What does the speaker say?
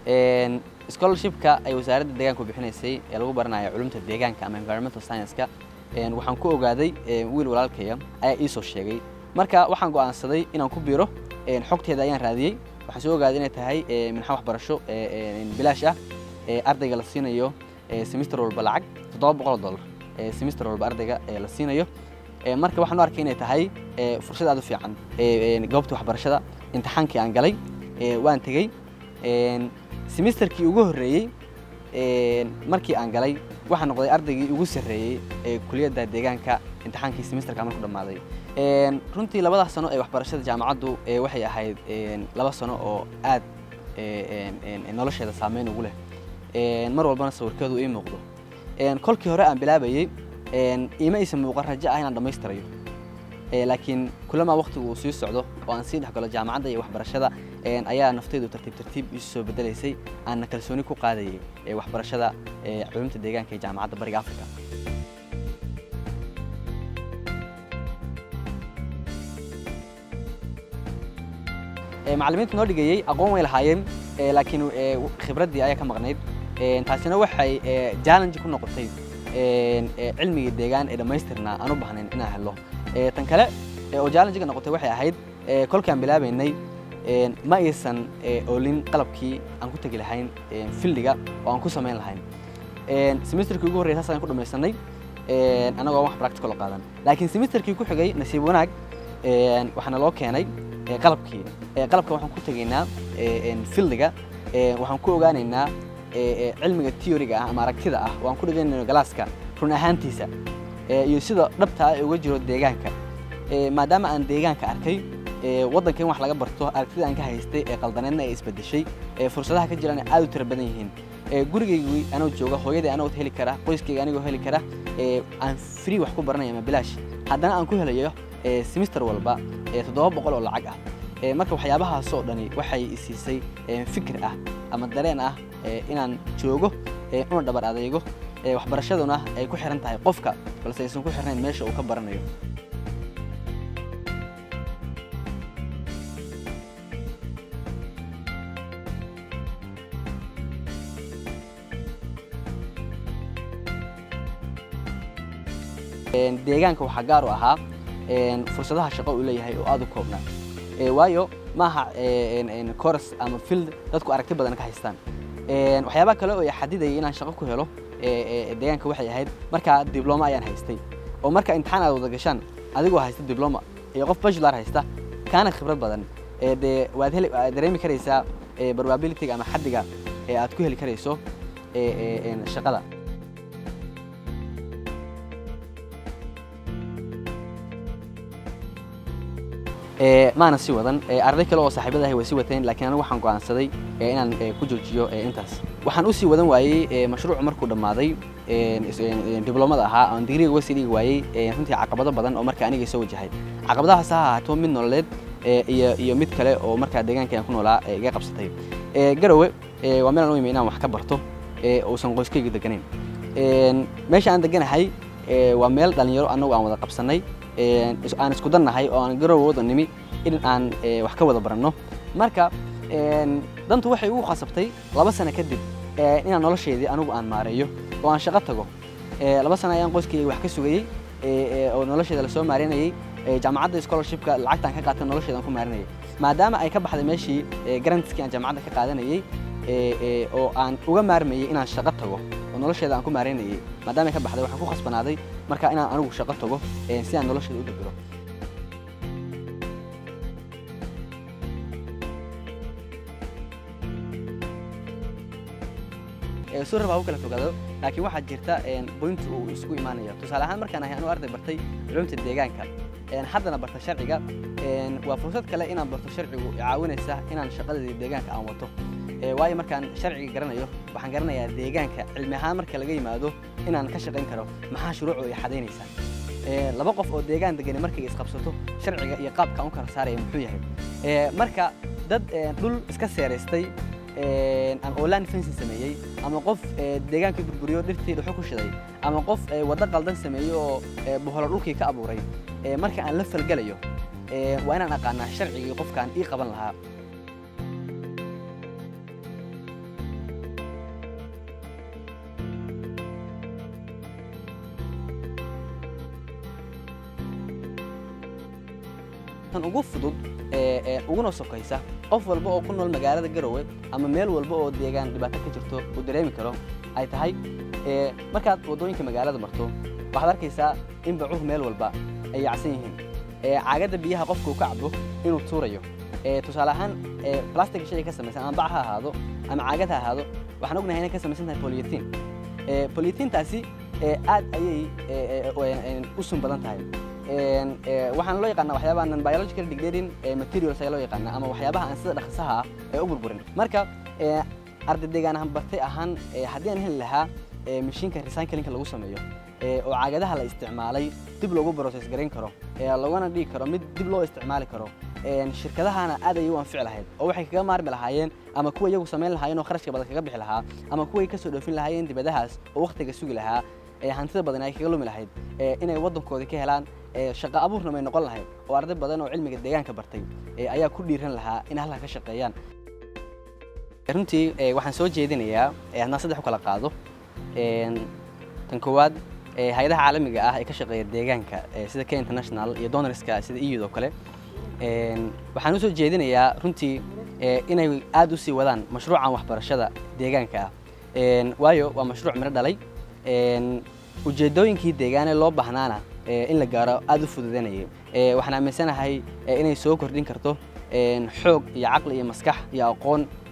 scholarshipka ay wasaaradda deegaanku bixinaysay ee lagu baranayo culumta deegaanka ama environmental science-ka waxaan ku ogaaday wiil walaalkaya ayaa ii soo sheegay marka waxaan go'aansaday inaan ku biiro xogteeda ayaan raadiyey waxaan soo ogaaday inay tahay minxa waxbarasho bilaash ah ardayga la siinayo semester walba lacag toddoba boqol dollar semester walba ardayga la siinayo marka waxaan u arkay inay tahay fursad aad u fiican goobta waxbarashada imtixaankii aan galay waan tegey semesterkii ugu horreeyey markii aan galay waxaan noqday ardaygii ugu sarreeyey ee kuliyadda deegaanka imtixaankii semesterka marku dhammaaday runtii labadaas sano ee waxbarashada jaamacaddu waxay ahayd laba sano oo aad nolosheeda saameyn ugu leh mar walbana sawirkeedu ii muuqdo kolkii hore aan bilaabayey iima aysan muuqan rajo ah inaan dhammaystirayo laakiin kulamaa waqtigu uu sii socdo oo aan sii dhex galo jaamacadda iyo waxbarashada ayaa naftaydu tartiib tartiib isu soo bedelaysay aanna kalsooni ku qaadayay waxbarashada culumta deegaanka ee jaamacadda bariga africa macallimiinta noo dhigayey aqoon way lahaayeen laakiin khibraddii ayaa ka maqnayd taasina waxay challenge ku noqotay cilmigii deegaan ee dhammaystirnaa aan u baahnayn inaan helo tan kale oo challenge-ga noqotay waxay ahayd kolkaan bilaabaynay ma aysan oolin qalabkii aan ku tegi lahayn fildiga oo aan ku samayn lahayn semesterkii ugu horreyay saas ayaan ku dhamaysanay annagoo wax practical oo qaadan laakiin semesterkii ku xigay nasiib wanaag waxaana loo keenay qalabkii qalabka waxaan ku tegaynaa fildiga waxaan ku ogaanaynaa cilmiga theoryga ah ama aragtida ah oo aan ku dhiganayno galaaska run ahaantiisa iyo sida dhabta ah uga jiro deegaanka maadaama aan deegaanka arkay waddanka in wax laga barto aragtida aan ka haystay ee qaldaneedna ay isbedeshay fursadaha ka jiraan aad u tira badan yihiin gurigaygii anoo jooga hooyadii anoo heli kara qoyskayga anigoo heli kara aan free wax ku baranaya ama bilaash haddana aan ku helayo semester walba toddoba boqol oo lacag ah marka waxyaabahaasoo dhani waxay isiisay fikir ah ama dareen ah inaan joogo una dhabar adeego waxbarashaduna ay ku xiran tahay qofka balse aysan ku xirnayn meesha uu ka baranayo deegaanka waxaa gaar u ahaa fursadaha shaqo uu leeyahay oo aad u koobnaa waayo maaha coras ama field dadku aragti badan ka haystaan waxyaabaha kale oo xadidayay inaan shaqo ku helo deegaanka waxay ahayd markaa dibloma ayaan haystay oo marka imtixaan aad wada gashaan adigoo haysta dibloma iyo qof bajular haysta kaana khibrad badan dee waad heli waad dareemi karaysaa probabilityga ama xaddiga ee aad ku heli karayso shaqada maana sii wadan arday kale oo saaxiibadahay way sii wateen laakiin anigu waxaan go'aansaday inaan ku joojiyo intaas waxaan u sii wadan waayey mashruucu markuu dhammaaday diblomada ahaa aan digriga uga sii dhigi waayey runtii caqabado badan oo marka aniga soo wajahay caqabadahaas ha ahaato mid nololeed iyo iyo mid kale oo markaa deegaanka aan ku noolaa iga qabsatay garowe waa meel aan u imi inaan wax ka barto uusan qoyskayga deganayn meesha aan deganahay waa meel dhalinyaro annagu aan wada qabsannay aan isku dannahay oo aan garowe wada nimi in aan wax ka wada baranno marka dantu waxay ugu khasabtay laba sano kadib inaan nolosheedii anigu aan maareeyo oo aan shaqo tago laba sano ayaan qoyskayga wax ka sugayey oo nolosheeda lasoo maareynayey jaamacadda scholarshipka lacagtaan ka qaatan nolosheeda aan ku maarinayay maadaama ay ka baxday meeshii garantiskii aan jaamacadda ka qaadanayey oo aan uga maarmayey inaan shaqo tago oo nolosheeda aan ku maareynayay maadaama ay ka baxday waxaan ku khasbanaaday marka inaan anigu shaqo tago si aan nolosheeda u dabiro suu rabaa u kala fogaado laakiin waxaa jirta boint uu isugu imaanayo tusaale ahaan markaan ahay anuu arday bartay culumta deegaanka haddana barta sharciga waa fursad kale inaan barto sharcigu caawinaysa inaan shaqadii deegaanka aan wato waayo markaan sharciga garanayo waxaan garanayaa deegaanka cilmi ahaan marka laga yimaado inaan ka shaqayn karo maxaa shuruucu ay xadaynaysaa laba qof oo deegaan degani markay isqabsato sharciga iyo qaabka u kala saaraya muxuu yahay marka dad dhul iska seeraystay ama online fencing sameeyey ama qof deegaankii burburiyo dhirtii dhuxu ku shiday ama qof waddo qaldan sameeyey oo boholo dhulkii ka abuuray marka aan la falgelayo waa inaan aqaanaa sharcigii qofkaan ii qaban lahaa tan ugu fudud uguna sokaysa qof walba oo ku nool magaalada garowe ama meel walba oo deegaan dhibaato ka jirto uu dareemi karo ay tahay markaad waddooyinka magaalada marto waxaad arkaysaa in bacuhu meel walba ay yacsan yihiin caagadda biyaha qofka uu ka cabo inuu tuurayo tusaale ahaan plastic shay ka samaysan ama bac ha ahaado ama caagad ha ahaado waxaan ognahay inay ka samaysan tahay polyethene polyethintaasi aad ayay u sun badan tahay waxaan loo yaqaanaa waxyaabaha non biological degrading materials ayaa loo yaqaanaa ama waxyaabaha aan sida dhaqsaha ah ee u burburin marka arday deegaan ahaan bartay ahaan haddii aan heli lahaa mashiinka recyclingka lagu sameeyo oo caagadaha la isticmaalay dib loogu process garayn karo laguna dhigi karo mid dib loo isticmaali karo shirkadahana aad ayay u anfici lahayd oo waxay kaga maarmi lahaayeen ama kuwa iyagu samayn lahaayeen oo kharashka badan kaga bixi lahaa ama kuway ka soo dhoofin lahaayeen dibadahaas oo wakhtiga sugi lahaa hantida badan ay kaga lumi lahayd inay waddankoodii ka helaan shaqo abuurna may noqon lahayd oo arday badan oo cilmiga deegaanka bartay ayaa ku dhiiran lahaa in halkan ka shaqeeyaan runtii waxaan soo jeedinayaa haddaan saddex u kala qaado tan koowaad hay-adaha caalamiga ah ee ka shaqeeya deegaanka sida k international iyo donorska sida iyud oo kale waxaan u soo jeedinayaa runtii inay aad u sii wadaan mashruucan waxbarashada deegaanka ah waayo waa mashruuc miro dhalay ujeeddooyinkii deegaane loo bahnaana in la gaaro aad u fududanayay waxaan aaminsanahay inay soo kordhin karto xoog iyo caqli iyo maskax iyo aqoon